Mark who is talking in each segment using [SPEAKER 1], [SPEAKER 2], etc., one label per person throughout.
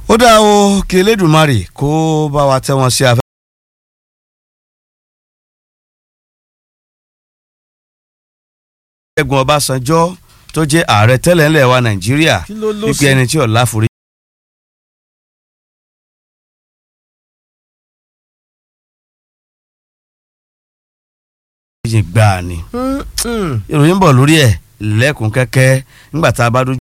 [SPEAKER 1] ó dá o kí elédùnmarè kó bá wa tẹ́ wọn sí afẹ́. ṣẹ́gun ọbásanjọ́ tó jẹ́ ààrẹ tẹ́lẹ̀ ńlẹ̀ wa nàìjíríà
[SPEAKER 2] kí ló ló
[SPEAKER 1] wípé ẹni tí ọ̀la forí. méjì gbáà ni ìròyìn ń bọ̀ lórí ẹ̀ lẹ́kùn kẹ́kẹ́ nígbà tá a bá dójú.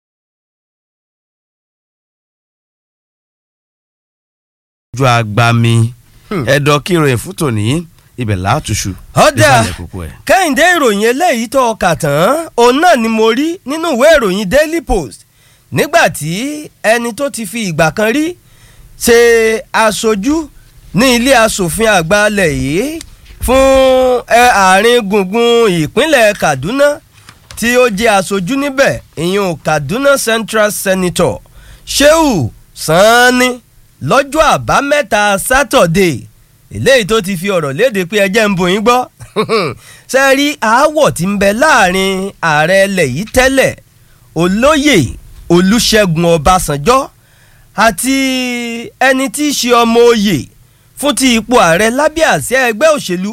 [SPEAKER 1] ojú agbami ẹ̀dọ̀ kí ìròyìn fún tòní ibẹ̀ látúṣu.
[SPEAKER 2] ọ̀dà
[SPEAKER 1] nísàlẹ̀ kókó ẹ̀.
[SPEAKER 2] kẹ́hìndé ìròyìn eléyìí tó kà tán òun náà ni mo rí nínú ìwé ìròyìn daily post nígbà tí ẹni tó ti fi ìgbà kan rí ṣe aṣojú ní ilé asòfin àgbà alẹ̀ yìí fún ẹ, àárín gbùngbùn ìpínlẹ̀ kaduna tí ó jẹ́ aṣojú níbẹ̀ ìyún kaduna central senator sheu sanni lọ́jọ́ àbámẹ́ta sátọ̀dé eléyìí tó ti fi ọ̀rọ̀ léde pé ẹjẹ́ ń bò yín gbọ́ ṣe rí aáwọ̀ tí ń bẹ láàrin ààrẹ ilẹ̀ yìí tẹ́lẹ̀ olóyè olùṣègùn ọbásanjọ́ àti ẹni tí í ṣe ọmọ oyè fún ti ipò ààrẹ lábẹ́ àsíá ẹgbẹ́ òṣèlú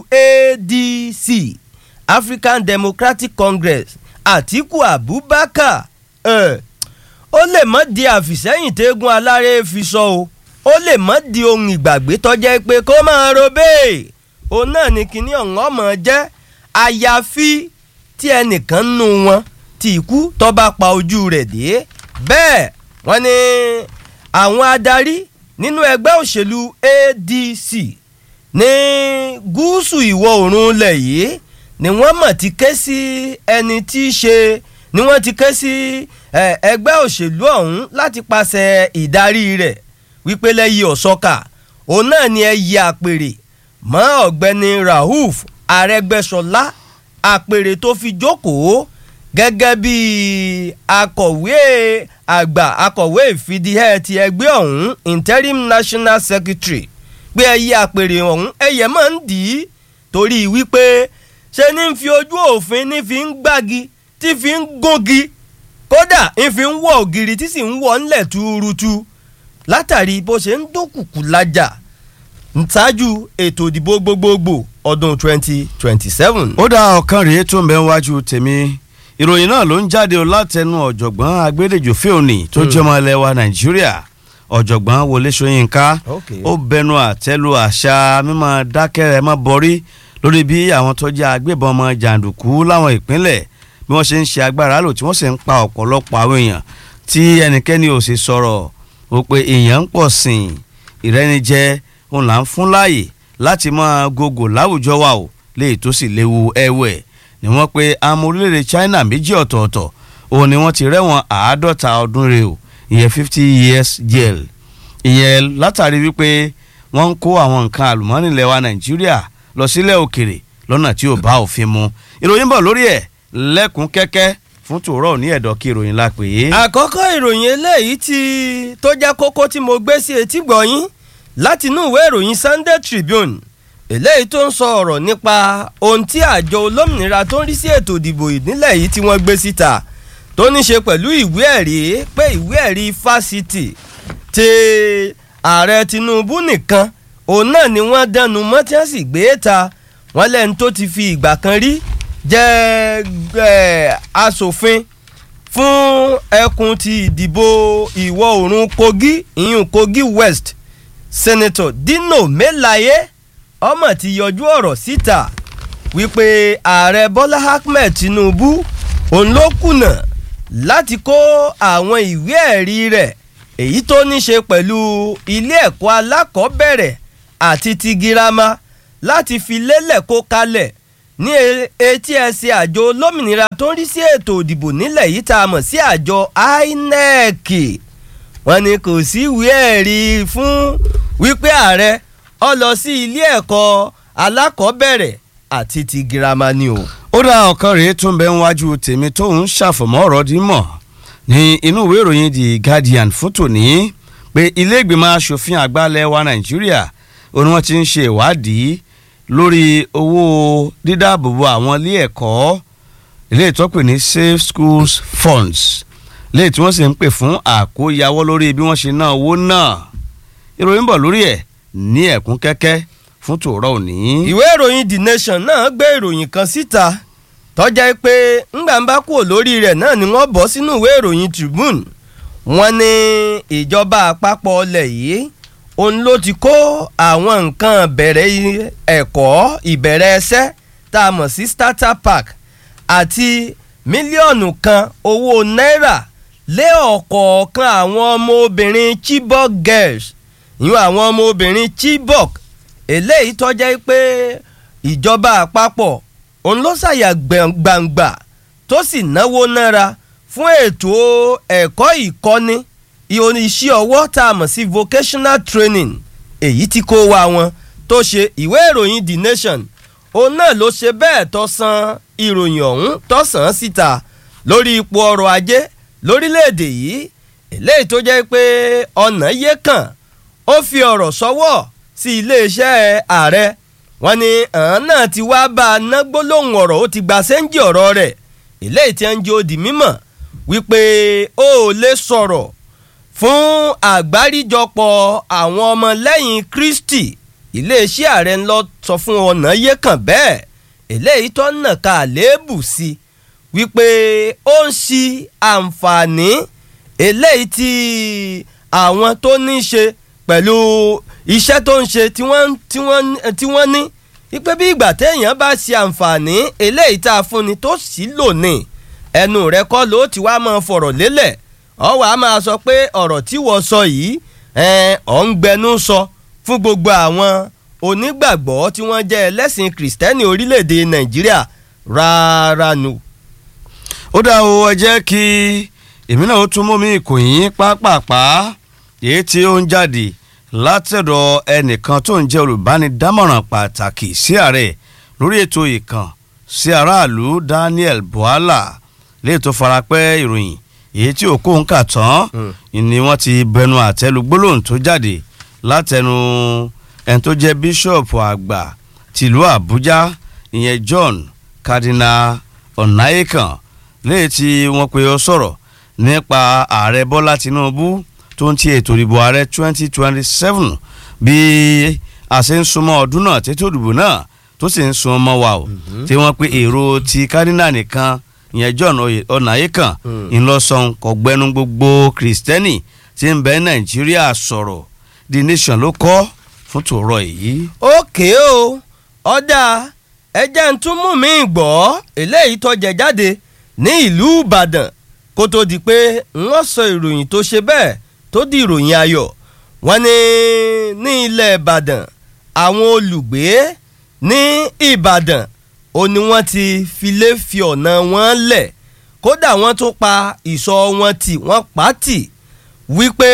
[SPEAKER 2] adc african democratic congress àtiku abubakar ẹ̀ ó lè mọ́ di àfìsẹ́yìn tẹ́gun aláré fi sọ o ó lè mọ́ di ohun ìgbàgbé tọ́jẹ́ pé kó máa ro bẹ́ẹ̀ òun náà ni kinní ọ̀hún ọmọ jẹ́ àyàfi tí ẹnìkan nù wọn tí ikú tó bá pa ojú rẹ̀ dé bẹ́ẹ̀ wọ́n ní àwọn adarí nínú ẹgbẹ́ òṣèlú adc ní gúúsù ìwọ̀ oòrùn ilẹ̀ yìí ni wọ́n mọ̀ ti ké sí ẹni tí í ṣe ni wọ́n ti ké sí eh, ẹgbẹ́ òṣèlú ọ̀hún láti pàṣẹ ìdarí rẹ̀ wípé lẹ́yìn ọ̀sọ́kà òun náà ni ẹ yí àpèrè mọ́ ọ̀gbẹ́ni rauf arẹ́gbẹ́sọlá àpèrè tó fi jókòó gẹ́gẹ́ bí akọ̀wé àgbà akọ̀wé ìfidíhẹ́ ti ẹgbẹ́ ọ̀hún interim national secretary pé ẹ yí àpèrè ọ̀hún ẹyẹ máa ń dì í torí wípé ṣe ní fi ojú òfin ní fi ń gbági tí fi ń gúngi kódà ń fi ń wọ ògiri tí sì ń wọ ńlẹ̀ túurutu látàrí bó ṣe ń dókùkù lájà ṣáájú ètò ìdìbò gbogbogbò ọdún twenty twenty seven.
[SPEAKER 1] ó dá ọ̀kan rèé tó ń bẹ wájú tèmi ìròyìn náà ló ń jáde o látẹnu ọ̀jọ̀gbọ́n agbẹ́dẹ̀jọ fíòní tó jẹ́ ọmọ ilẹ̀ wa nàìjíríà ọ̀jọ̀gbọ́n wọlé ṣóyínká
[SPEAKER 2] Okay.
[SPEAKER 1] ó bẹnu àtẹ́lu àṣà mímọ dákẹ́rẹ́ mọ́ bọ́rí lórí bí àwọn tó jẹ́ agbébọn ọmọ jàǹdùkú láwọn ìpínlẹ̀ bí wọ́n ṣe ń ṣe agbára lò tí wọ́n sì ń pa ọ̀pọ̀lọpọ̀ àwọn èèyàn tí ẹnikẹ́ni ò sì sọ̀rọ̀ ó pé èèyàn ń pọ̀ sìn ìrẹ́nijẹ òun là ń fún láàyè láti máa gògò láwùjọ wa ò léyìí tó sì léwu ẹ̀wẹ̀ ni wọ́n pe àmọ́ orílẹ̀-èdè China méjì ọ̀tọ̀ọ̀tọ̀ òun ni wọ́n ti rẹ́wọ̀n àádọ́ta ọdún rẹ̀ o ìyẹn fifty years jail ìyẹn látàrí wípé wọ́n ń kó àwọn nǹkan àlùmọ́ọ́nì ilẹ̀ wa Nàìjíríà lọ sílẹ̀ òkèrè lọ́nà tí ò bá òfin mu ìròyìn bọ̀ lórí ẹ̀ lẹ́kùn kẹ́kẹ́ fún tòró ní ẹ̀dọ̀ kí ìròyìn la pè é.
[SPEAKER 2] àkọ́kọ́ ìròyìn eléyìí tí tó jẹ́ kókó tí mo gbé sí etí gbọ̀nyín láti inú ìwé ìròyìn Sunday Tribune eléyìí tó ń sọ ọ̀rọ̀ nípa ohun tí àjọ olómìnira tó ń rí sí ètò ìdìbò ìnílẹ̀ yìí tí wọ́n gbé síta tó ní ṣe pẹ̀lú ìwé ẹ̀rí pé ìwé ẹ̀rí fásitì ti ààrẹ Tinubu nìkan òun náà ni wọ́n dẹnu mọ́ tí wọ́n sì gbé ta wọ́n lẹ́nu tó ti fi ìgbà kan rí jẹ́ ẹ̀, aṣòfin fún ẹkùn ti ìdìbò ìwọ̀ oòrùn Kogi ìyún Kogi West Senator Dino Melaye ọmọ ti yọjú ọ̀rọ̀ síta wípé ààrẹ Bọ́lá Ahmed Tinubu òun ló kùnà láti kó àwọn ìwé ẹ̀rí rẹ̀ èyí tó ní ṣe pẹ̀lú ilé ẹ̀kọ́ alákọ̀ọ́bẹ̀rẹ̀ àti ti girama láti fi lélẹ̀ kó kalẹ̀ ní e- etí ẹsẹ̀ àjọ olómìnira tó ń rí sí ètò ìdìbò nílẹ̀ yìí tá a mọ̀ sí àjọ INEC wọ́n ní kò sí ìwé ẹ̀rí fún wípé ààrẹ ó lọ sí ilé ẹ̀kọ́ alákọ̀ọ́bẹ̀rẹ̀ àti ti girama ni o.
[SPEAKER 1] ó dá ọ̀kan rèé tó ń bẹ níwájú tèmi tó ń ṣàfọ̀mọ́ ọ̀rọ̀ dímọ̀ ní inú ìwé ìròyìn The Guardian fún tòní pé ilé ìgbìmọ̀ asòfin àgbà ilẹ̀ wa Nàìjíríà òun ni wọ́n ti ń ṣe ìwádìí lórí owó dídáàbòbò àwọn ilé ẹ̀kọ́ ilé ìtọ́pè ní Safe Schools Funds léyìí tí wọ́n sì ń pè fún àkóyawọ́ lórí bí wọ́n ṣe ná owó náà ìròyìn bọ̀ lórí ẹ̀ ní ẹ̀kún kẹ́kẹ́ fún tòórọ́ òní.
[SPEAKER 2] ìwé ìròyìn the nation náà gbé ìròyìn kan síta tọ́jà pé ńgbà ń bá kúrò lórí rẹ̀ náà ni wọ́n bọ́ sínú ìwé ìròyìn tribune wọ́n ní ìjọba àpapọ̀ ọlẹ̀ yìí òun ló ti kó àwọn nǹkan bẹ̀rẹ̀ ẹ̀kọ́ ìbẹ̀rẹ̀ ẹsẹ̀ tá a mọ̀ sí starter pack àti mílíọ̀nù kan owó náírà lé ọ̀kọ̀ọ̀kan àwọn ọmọ obìnrin Chibok girls ìyún àwọn ọmọ obìnrin Chibok eléyìí tọ́jà pé ìjọba àpapọ̀ òun ló ṣàyà gbangba tó sì náwó náírà fún ètò ẹ̀kọ́ ìkọ́ni iṣẹ́ ọwọ́ tá a mọ̀ sí vocational training èyí tí kó wa wọn tó ṣe ìwé ìròyìn The Nation òun náà ló ṣe bẹ́ẹ̀ tó san ìròyìn ọ̀hún tó sàn án síta lórí ipò ọrọ̀ ajé lórílẹ̀‐èdè yìí eléyìí tó jẹ́ pé ọ̀nà yé kàn ó fi ọ̀rọ̀ sọ́wọ́ sí iléeṣẹ́ ààrẹ wọ́n ní àwọn náà ti wá bá a ná gbólóhùn ọ̀rọ̀ ó ti gba sẹ́ńjì ọ̀rọ̀ rẹ̀ eléyìí tí ń jẹ́ òdì mímọ̀ wípé ó lè sọ̀rọ̀ fún àgbáríjọpọ̀ àwọn ọmọlẹ́yìn Kristi iléeṣẹ́ ààrẹ ńlọ sọ fún ọ̀nà yé kàn bẹ́ẹ̀ eléyìí tó nà ká àléébù sí wípé ó ń ṣi àǹfààní eléyìí tí àwọn tó ní í ṣe pẹ̀lú iṣẹ́ tó ń ṣe tí wọ́n ní wípé bí ìgbà téèyàn bá ṣe àǹfààní eléyìí tá a fúnni tó sì lò ní ẹnu rẹ kọ́ ló ti wá máa fọ̀rọ̀ lélẹ̀ ọ wà á máa sọ pé ọ̀rọ̀ tí wọ́n sọ yìí ọ̀ ń gbẹnu sọ fún gbogbo àwọn onígbàgbọ́ tí wọ́n jẹ́ ẹlẹ́sìn kìrìsìtẹ́nì orílẹ̀-èdè nàìjíríà rárá nu.
[SPEAKER 1] ó dá o ẹ jẹ́ kí èmi náà ó tún mú mi ìkòyín pápápá èyí tí ó ń jáde látẹ̀dọ̀ ẹnìkan tó ń jẹ́ olùbánidámọ̀ràn pàtàkì sí ààrẹ lórí ètò ìkàn sí aráàlú Daniel Bwala lè tó farapẹ́ ìròyìn èyí tí òkú ń kà tán ni wọ́n ti bẹnu àtẹ́lu gbólóhùn tó jáde látẹnu ẹni tó jẹ́ bíṣọ̀pù àgbà tìlú Àbújá ìyẹn John Cardinal Ọ̀nàyẹ̀kàn lẹ́yìn tí wọ́n pe ó sọ̀rọ̀ nípa ààrẹ Bọ́lá Tinubu tó ń ti ètò ìdìbò ààrẹ 2027 bí a ṣe ń súnmọ́ ọdún náà tètè òdìbò náà tó sì ń sun ọmọ wa o tí wọ́n pe èrò ti Cardinal nìkan ìyẹn John Ọ̀nàyẹ̀kàn ńlọsàn kọ̀gbẹ́nu gbogbo kìrìsìtẹ́nì tí ń bẹ Nàìjíríà sọ̀rọ̀ The Nation ló kọ́ fún tòrọ èyí.
[SPEAKER 2] òkè o ọ̀dà ẹjẹ́ ń tún mú mi gbọ́ eléyìí tó jẹ jáde ní ìlú Ìbàdàn kó tó di pé wọ́n sọ ìròyìn tó ṣe bẹ́ẹ̀ tó di ìròyìn ayọ̀ wọ́n ní ní ilẹ̀ Ìbàdàn àwọn olùgbé ní Ìbàdàn ó ní wọ́n ti filé fi ọ̀nà wọn lẹ̀ kódà wọ́n tún pa ìsọ̀ wọn tì wọ́n pa tì wípé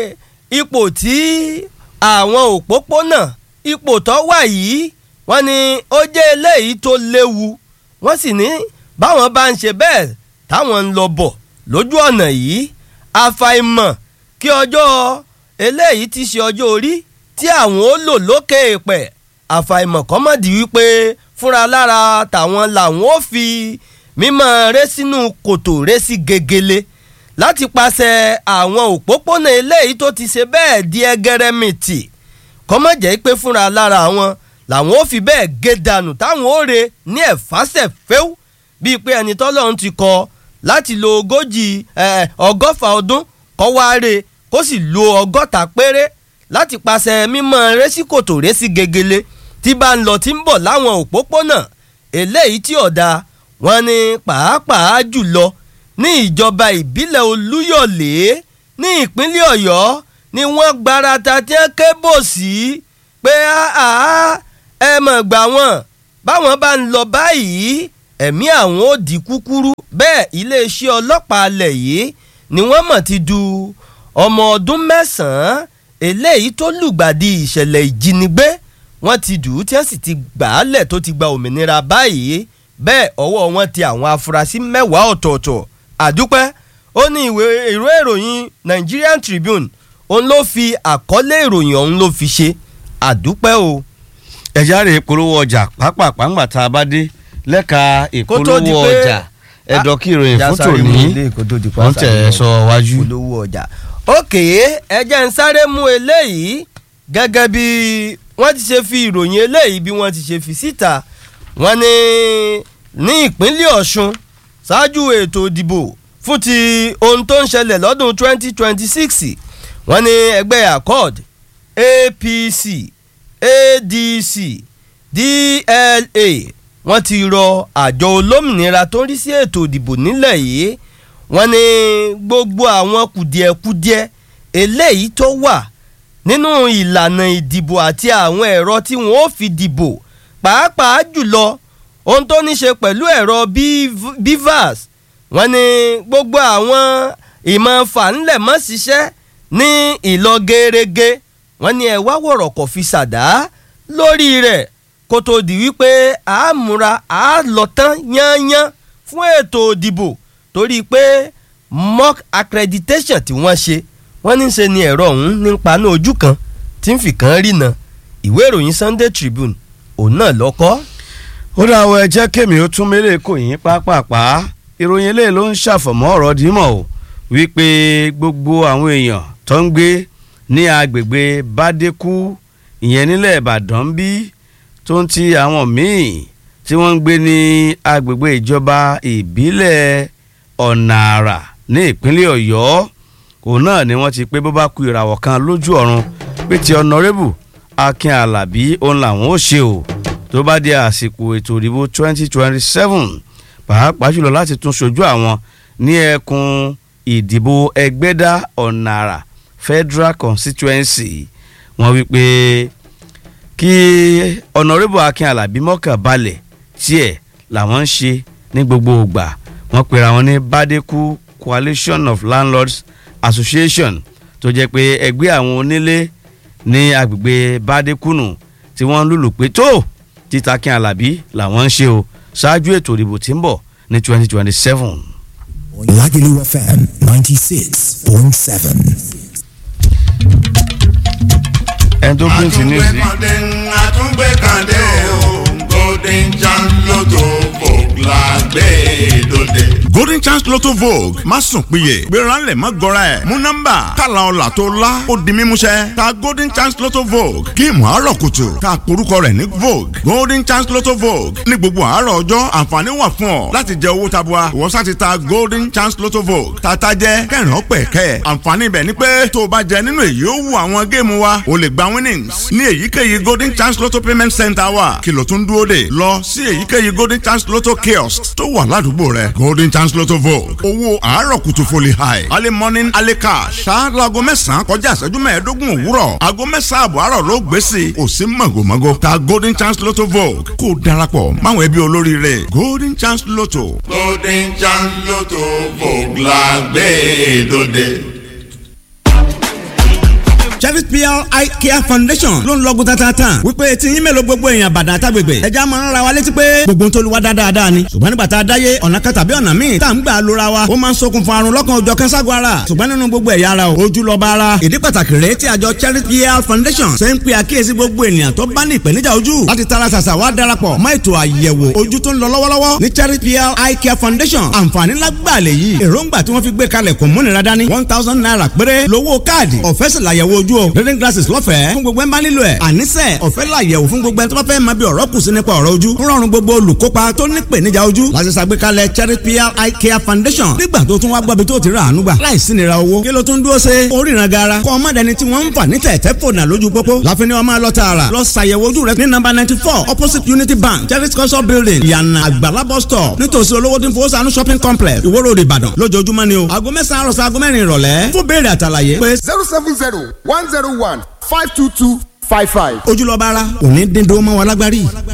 [SPEAKER 2] ipò tí àwọn òpópónà ipò tó wà yìí wọ́n ní ó jẹ́ eléyìí tó léwu wọ́n sì ní báwọn bá ń ṣe bẹ́ẹ̀ táwọn ń lọ bọ̀ lójú ọ̀nà yìí àfàìmọ̀ kí ọjọ́ eléyìí ti ṣe ọjọ́ orí tí àwọn ó lò lókè èèpẹ̀ àfàìmọ̀ kọ́mọ̀dì wípé fúnra lára tàwọn làwọn ó fi mímọ́ ré sínú kòtò ré sí gegele láti pàṣẹ àwọn òpópónà eléyìí tó ti ṣe bẹ́ẹ̀ di ẹgẹrẹmìtì kọ́mọ̀jẹ́ pé fúnra lára wọn làwọn ó fi bẹ́ẹ̀ gé dànù táwọn ó re ní ẹ̀fásẹ̀ fẹ́ù bíi pé ẹni tọ́lọ́run ti kọ láti lo ogójì ọgọ́fà ọdún kọ́ wá re kó sì lo ọgọ́ta péré láti pàṣẹ mímọ́ rẹ́síkòtò rẹ́sí gegele tí bá ń lọ tí ń bọ̀ láwọn òpópónà eléyìí tí ọ̀dà wọn ni pàápàá jùlọ ní ìjọba ìbílẹ̀ olúyọ̀lé ní ìpínlẹ̀ ọ̀yọ́ ni wọ́n gbarata tí wọ́n ké bò sí pé ẹ mọ̀ gbà wọ́n báwọn bá ń lọ báyìí ẹ̀mí àwọn ò di kúkúrú bẹ́ẹ̀ iléeṣẹ́ ọlọ́pàá alẹ̀ yìí ni wọ́n mọ̀ ti du ọmọ ọdún mẹ́sàn-án eléyìí tó lùgbàdì ìṣẹ̀lẹ̀ ìjínigbé wọ́n ti dù ú tí wọ́n sì ti gbà á lẹ̀ tó ti gba òmìnira báyìí bẹ́ẹ̀ ọwọ́ wọn ti àwọn afurasí mẹ́wàá ọ̀tọ̀ọ̀tọ̀ àdúpẹ́ ó ní ìwé ìró ìròyìn Nigerian Tribune òun ló fi àkọlé ìròyìn ọ̀hún ló fi ṣe àdúpẹ́ o.
[SPEAKER 1] ẹ̀já rè polówó ọjà pápápá ńgbà tá a bá dé lẹ́ka
[SPEAKER 2] Kó tó di
[SPEAKER 1] ìpolówó
[SPEAKER 2] pé-
[SPEAKER 1] ọjà ẹ̀dọ̀ kí ìròyìn fún
[SPEAKER 2] jásáré
[SPEAKER 1] tòní
[SPEAKER 2] mú ilé ìkótó di
[SPEAKER 1] wọ́n tẹ̀ ẹ́ sọ wájú.
[SPEAKER 2] olówó ọjà. òkè ẹ jẹ́ ń sáré mú eléyìí gẹ́gẹ́ bí wọ́n ti ṣe fi ìròyìn eléyìí bí wọ́n ti ṣe fi síta wọ́n ní ní ìpínlẹ̀ Ọ̀ṣun ṣáájú ètò ìdìbò fún ti ohun tó ń ṣẹlẹ̀ lọ́dún 2026 wọ́n ní ẹgbẹ́ accord APC ADC DLA wọ́n ti rọ àjọ olómìnira tó ń rí sí ètò ìdìbò nílẹ̀ yìí wọ́n ní gbogbo àwọn kùdìẹ̀kudiẹ eléyìí tó wà nínú ìlànà ìdìbò àti àwọn ẹ̀rọ tí wọ́n ó fi dìbò pàápàá jùlọ ohun tó ní ṣe pẹ̀lú ẹ̀rọ bivas wọ́n ní gbogbo àwọn ìmọ̀ fàǹlẹ̀ mọ́ ṣiṣẹ́ ní ìlọ gẹ́rẹ́gẹ́ wọ́n ní ẹ wá wọ̀rọ̀ kò fi ṣàdá lórí rẹ̀ kó tó di wípé a múra a lọ tán yányán fún ètò ìdìbò torí pé mock accreditation tí wọ́n ṣe wọ́n ní ṣe ni ẹ̀rọ ọ̀hún ní paná ojú kan tí ń fi kan rí na ìwé ìròyìn Sunday Tribune òun náà lọ́kọ́.
[SPEAKER 1] ó dá àwọn ẹjẹ́ kémi ó tún mélé kò yín pápápá ìròyìn eléyìí ló ń ṣàfọ̀mọ́ ọ̀rọ̀ dímọ̀ o wípé gbogbo àwọn èèyàn tó ń gbé ní agbègbè bádékú ìyẹn nílẹ̀ ìbàdàn bí tó ń ti àwọn míì tí wọ́n ń gbé ní agbègbè ìjọba ìbílẹ̀ ọ̀nà àrà ní ìpínlẹ̀ ọ̀yọ́ òun náà ni wọ́n ti pé bó bá ku ìràwọ̀ kan lójú ọ̀run pé ti ọ̀nàrẹ́bù akin alábí òun làwọn ó ṣe o tó bá di àsìkò ètò ìdìbò 2027 pàápàá jùlọ láti tún ṣojú àwọn ní ẹkùn ìdìbò ẹgbẹ́dá ọ̀nà àrà federal constituency wọ́n wí pé kí ọ̀nàrẹ́bù akin alábí mọ́kàn balẹ̀ tiẹ̀ làwọn ń ṣe ní gbogbo ìgbà wọ́n pera wọn ní badeku coalition of landlords association tó jẹ́ pé ẹgbẹ́ àwọn onílé ní agbègbè badekunu tí wọ́n ń lùlù pé tó títa kí alábí làwọn ń ṣe o ṣáájú ètò ìdìbò tí ń bọ̀ ní twenty twenty seven.
[SPEAKER 3] Lagelu FM 96.7.
[SPEAKER 1] ẹni tó pín sí news yìí.
[SPEAKER 4] àtúngbẹ̀kàndé àtúngbẹ̀kàndé o golden chance lotto vogue la gbé dòde. golden chance lotto vogue má sùn péye gbéra ńlẹ̀ má gọra ẹ̀ mú nọ́mbà kàlà ọ̀là tó la ó di mímúṣẹ ta golden chance lotto vogue géèmù àárọ̀ kùtù ta porúkọ rẹ̀ ní vogue golden chance lotto vogue ní gbogbo àárọ̀ ọjọ́ àǹfààní wà fún ọ láti jẹ owó tabua ìwọ sá ti ta golden chance lotto vogue tata jẹ kẹrin ọpẹ kẹ àǹfààní ibẹ̀ ni pé tó o bá jẹ nínú èyí ó wù àwọn géèmù wa o lè gba winnings ní èyíkéyìí golden chance lotto payment center wa kìlọ̀ tún dúró dè lọ sí èyíkéyìí golden chance lotto kiosk tó wà ládùúgbò rẹ golden chance lotto vogue owó àárọ̀ kùtù foli high early morning early cash ṣáájú aago mẹ́sàn-án kọjá ìṣẹ́jú mẹ́ẹ̀ẹ́dógún òwúrọ̀ aago mẹ́sàn-án àbọ̀ àárọ̀ ló gbé sí i kò sí mọ̀gòmọ́gò ta golden chance lotto vogue kó o darapọ̀ máwọn ẹbí olóríire golden chance lotto. golden chance lotto vogue la gbé dòde
[SPEAKER 5] Cherry PR Eye Care Foundation ló ń lọ́gùn tatatan wípé tí yín mélòó gbogbo èèyàn bàdà àtàgbègbè ẹja máa ń ra wa létí pé gbogbo ń tolúwa dáadáa ni ṣùgbọ́n nígbà tá a dáyé ọ̀nà kan tàbí ọ̀nà míì tá à ń gbà lóra wa ó máa ń ṣokùnfà àrùn lọ́kàn ọjọ́ kẹ́sàgọ́ ara ṣùgbọ́n nínú gbogbo ẹ̀yà ara o ojú lọ bá ara ìdí pàtàkì rèé tí àjọ Cherry PR Foundation ṣe ń pe àkíyèsí gbogbo ènìyàn tó bá ní ìpèníjà ojú láti tara ṣàṣà wá darapọ̀ mọ́ ètò àyẹ̀wò ojú tó ń lọ lọ́wọ́lọ́wọ́ ní Cherry PR Eye Care Foundation àǹfààní lágbàlẹ̀ yìí èròǹgbà tí wọ́n fi gbé kalẹ̀ kò múnira dání one thousand naira péré lówó káàdì ọ̀fẹ́ sì làyẹ̀wò ojú o reading glasses lọ́fẹ̀ẹ́ fún gbogbo ẹ̀ ń bá nílò ẹ̀ àníṣe ọ̀fẹ́ làyẹ̀wò fún gbogbo ẹ̀ tó bá fẹ́ máa bí ọ̀rọ̀ kù sí nípa ọ̀rọ̀ ojú ń rọrùn gbogbo olùkópa tó ní ìpèníjà ojú láti ṣàgbékalẹ̀ Cherry PR Eye Care Foundation nígbà tó tún wá gbọ́bi tó ti rà àánú gbà láìsí nira owó kí ló tún dúró ṣe oríran gara kọ́ ọmọ dẹni tí wọ́n ń fà ní tẹ̀tẹ̀ fònà lójú pópó láfin ni wọ́n máa lọ tààrà lọ ṣàyẹ̀wò ojú rẹ ní nọ́mbà ninety four opposite Unity Bank Cherry culture building ìyànà àgbàlá bus stop nítòsí olówó tí ń fowó sànú shopping complex Ìwó Road Ìbàdàn lójoojúmọ́ ni o aago mẹ́sàn-án àròsọ aago mẹ́rin ìrọ̀lẹ́ fún béèrè àtàlàyé pé
[SPEAKER 6] zero seven zero one zero one five two two five five.
[SPEAKER 5] ojúlọ́ba ara òní dín dó mọ́ wa lágbárí.